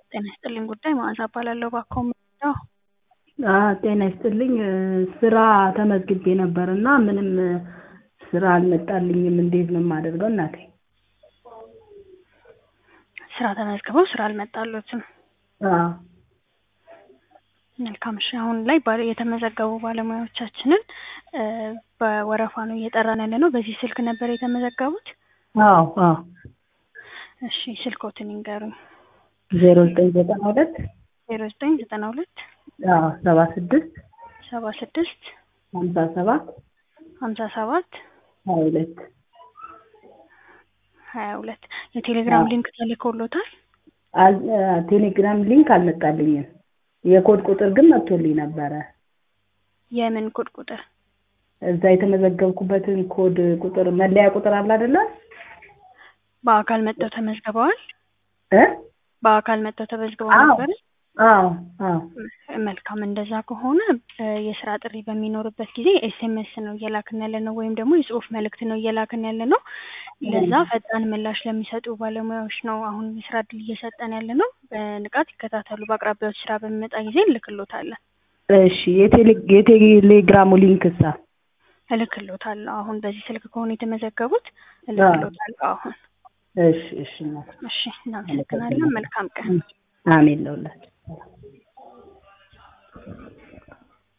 ጤና ይስጥልኝ ጉዳይ መዓዛ እባላለሁ። እባክዎ ምንድነው? ጤና ይስጥልኝ ስራ ተመዝግቤ ነበር እና ምንም ስራ አልመጣልኝም። እንዴት ነው የማደርገው እናቴ? ስራ ተመዝግበው ስራ አልመጣልዎትም? አዎ መልካም እሺ አሁን ላይ ባለ የተመዘገቡ ባለሙያዎቻችንን በወረፋ ነው እየጠራን ያለነው። በዚህ ስልክ ነበር የተመዘገቡት? አዎ አዎ እሺ ስልክዎትን ይንገሩኝ? ዜሮ ዘጠኝ ዘጠና ሁለት ዜሮ ዘጠኝ ዘጠና ሁለት አዎ ሰባ ስድስት ሰባ ስድስት ሀምሳ ሰባት ሀምሳ ሰባት ሀያ ሁለት ሀያ ሁለት የቴሌግራም ሊንክ ተልኮልዎታል? ቴሌግራም ሊንክ አልመጣልኝም። የኮድ ቁጥር ግን መጥቶልኝ ነበረ። የምን ኮድ ቁጥር? እዛ የተመዘገብኩበትን ኮድ ቁጥር መለያ ቁጥር አለ አይደለ? በአካል መጥተው ተመዝግበዋል? እ በአካል መጥተው ተመዝግበው አዎ ነበር? አዎ አዎ መልካም እንደዛ ከሆነ የስራ ጥሪ በሚኖርበት ጊዜ ኤስኤምኤስ ነው እየላክን ያለ ነው ወይም ደግሞ የጽሁፍ መልእክት ነው እየላክን ያለ ነው። ለዛ ፈጣን ምላሽ ለሚሰጡ ባለሙያዎች ነው አሁን የስራ እድል እየሰጠን ያለ ነው። በንቃት ይከታተሉ። በአቅራቢያዎች ስራ በሚመጣ ጊዜ እንልክልዎታለን። እሺ የቴሌ የቴሌግራሙ ሊንክሳ? እልክልዎታለሁ። አሁን በዚህ ስልክ ከሆነ የተመዘገቡት እልክልዎታለሁ አሁን። እሺ እሺ እናቴ እሺ እናመሰግናለን። መልካም ቀን። አሜን ለሁላችን።